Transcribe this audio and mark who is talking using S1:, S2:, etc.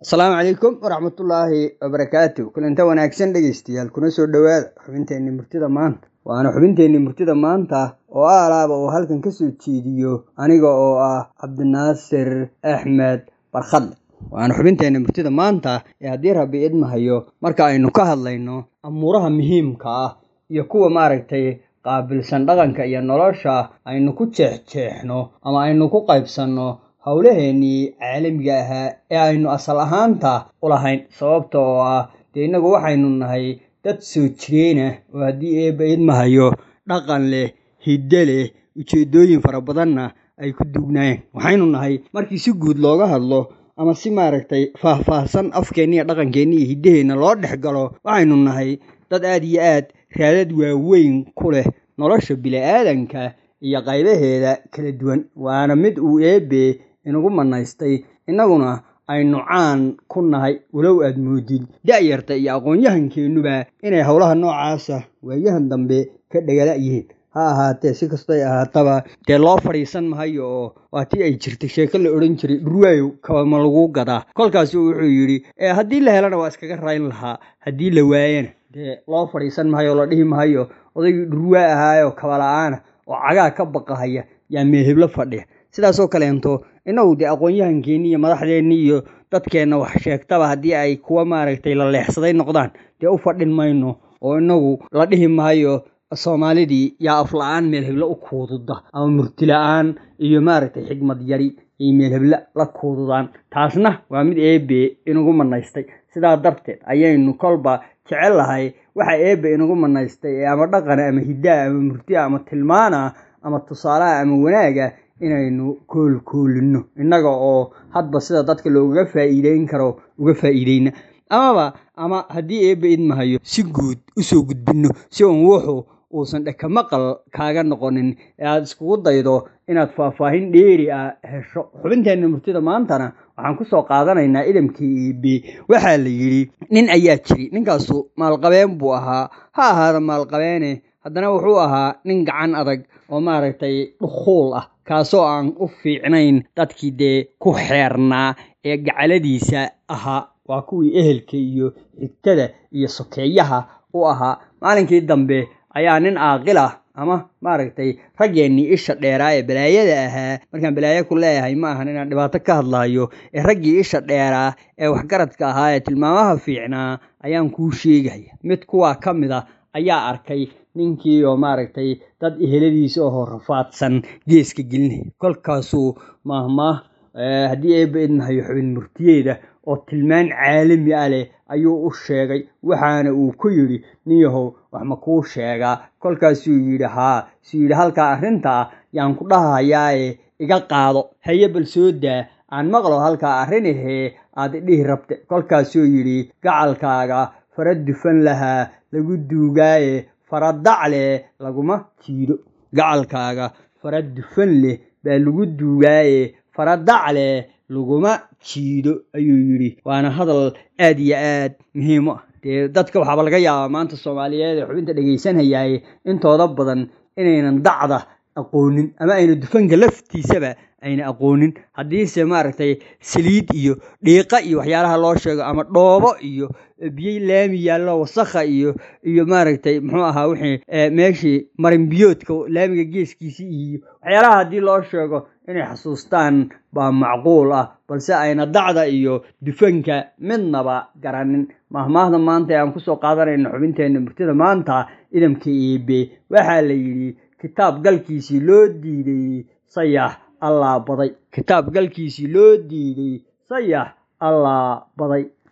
S1: asalaamu calaykum waraxmatullaahi wabarakaatu kulanta wanaagsan dhegeystayaal kuna soo dhowaada xubinteenni murtida maanta waana xubinteenni murtida maanta oo aalaaba uu halkan ka soo jeediyo aniga oo ah cabdinaasir axmed barkhadle waana xubinteenni murtida maanta ee haddii rabbi idmahayo marka aynu ka hadlayno amuuraha muhiimka ah iyo kuwa maaragtay qaabilsan dhaqanka iyo nolosha aynu ku jeexjeexno ama aynu ku qaybsanno howlaheennii caalamiga ahaa ee aynu asal ahaanta u lahayn sababta oo ah dee innagu waxaynu nahay dad soo jireenah oo haddii eebba idmahayo dhaqan leh hiddo leh ujeeddooyin fara badanna ay ku duugnaayeen waxaynu nahay markii si guud looga hadlo ama si maaragtay faah-faahsan afkeenna iyo dhaqankeenna iyo hiddaheenna loo dhex galo waxaynu nahay dad aad iyo aad raadad waaweyn ku leh nolosha bili-aadanka iyo qaybaheeda kala duwan waana mid uu eebbe inagu manaystay innaguna aynu caan ku nahay walow aad moodid da-yarta iyo aqoon-yahankeennuba inay howlaha noocaasa waayahan dambe ka dhagala yihiin ha ahaatee si kastoy ahaataba dee loo fadhiisan mahayo oo waa tii ay jirtay sheeko la odhan jiray dhurwaayow kabama lagu gadaa kolkaasu wuxuu yidhi ee haddii la helana waa iskaga rayn lahaa haddii la waayana dee loo fadhiisan mahayo oo la dhihi mahayo odaygii dhurwaa ahaayo kabala-aana oo cagaa ka baqahaya yaa meeheblo fadhiya sidaasoo kaleento innagu dee aqoon-yahankeenni iyo madaxdeenni iyo dadkeenna wax sheegtaba haddii ay kuwa maaragtay la leexsaday noqdaan dee u fadhin mayno oo innagu la dhihi mahayo soomaalidii yaa afla-aan meel heblo u kuududa ama murti la-aan iyo maaragtay xigmad yari iyo meel hebla la kuududaan taasna waa mid eebe inagu manaystay sidaa darteed ayaynu kolba jecel lahay waxa eebe inagu manaystay ee ama dhaqana ama hiddaa ama murtia ama tilmaana ama tusaalaha ama wanaaga inaynu koolkoolino innaga oo hadba sida dadka loogaga faa'iideyn karo uga faa'iideyna amaba ama haddii eebba idmahayo si guud usoo gudbinno si uun wuxuu uusan dheka maqal kaaga noqonin ee aada iskugu daydo inaad faahfaahin dheeri ah hesho xubinteenna murtida maantana waxaan kusoo qaadanaynaa idamkii eebe waxaa la yidhi nin ayaa jiri ninkaasu maalqabeen buu ahaa ha ahaada maalqabeene haddana wuxuu ahaa nin gacan adag oo maaragtay dhukhuul ah kaasoo aan u fiicnayn dadkii dee ku xeernaa ee gacaladiisa ahaa waa kuwii ehelka iyo xigtada iyo sokeeyaha u ahaa maalinkii dambe ayaa nin aaqil ah ama maaragtay raggeennii isha dheeraa ee balaayada ahaa markaan balaayo ku leeyahay ma ahan inaan dhibaato ka hadlaayo ee raggii isha dheeraa ee waxgaradka ahaa ee tilmaamaha fiicnaa ayaan kuu sheegaya mid kuwaa ka mid a ayaa arkay ninkii oo maaragtay dad eheladiisa oo rafaadsan geeska gelinaya kolkaasuu maahmaah haddii eebba idmahayo xubin murtiyeeda oo tilmaan caalami ah leh ayuu u sheegay waxaana uu ku yidhi niyahow wax ma kuu sheegaa kolkaasuu yidhi haa suu yidhi halkaa arrinta ah yaan ku dhahayaaye iga qaado haye bal soo daa aan maqlo halkaa arrin ahee aad idhihi rabte kolkaasuu yidhi gacalkaaga fara dufan lahaa lagu duugaaye fara dac leh laguma jiido gacalkaaga fara dufan leh baa lagu duugaaye fara dac leh laguma jiido ayuu yidhi waana hadal aad iyo aad muhiim u ah dee dadka waxaaba laga yaabaa maanta soomaaliyeed ee xubinta dhegaysanayaaye intooda badan inaynan dacda aqoonin ama ayna dufanka laftiisaba ayna aqoonin haddiise maaragtay saliid iyo dhiiqa iyo waxyaalaha loo sheego ama dhoobo iyo biyo laami yaallo wasakha iyo iyo maaragtay muxuu ahaa wixii meeshii marinbiyoodka laamiga geeskiisii iyo waxyaalaha haddii loo sheego inay xasuustaan baa macquul ah balse ayna dacda iyo dufanka midnaba garanin mahmaahda maanta ee aan kusoo qaadanayna xubinteenna murtida maanta idamka eebe waxaa la yidhi kitaab galkiisii loo diiday sayax allaa baday kitaab galkiisii loo diiday sayax allaa baday